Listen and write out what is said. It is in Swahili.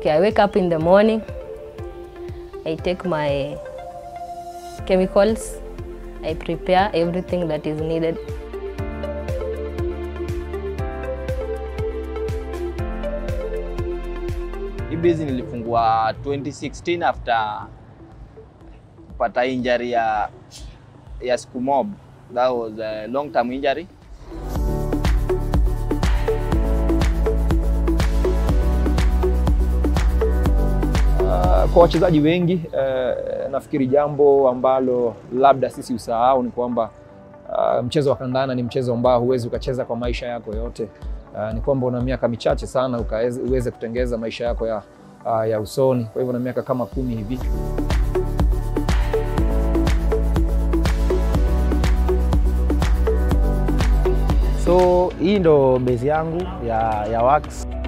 Okay, I wake up in the morning. I take my chemicals. I prepare everything that is needed. Hii business nilifungua 2016 after kupata injury ya ya siku mob. That was a long term injury. Uh, kwa wachezaji wengi uh, nafikiri jambo ambalo labda sisi usahau ni kwamba uh, mchezo wa kandanda ni mchezo ambao huwezi ukacheza kwa maisha yako yote. Uh, ni kwamba una miaka michache sana ukaweze uweze kutengeza maisha yako ya, uh, ya usoni. Kwa hivyo na miaka kama kumi hivi. So hii ndo base yangu ya, ya wax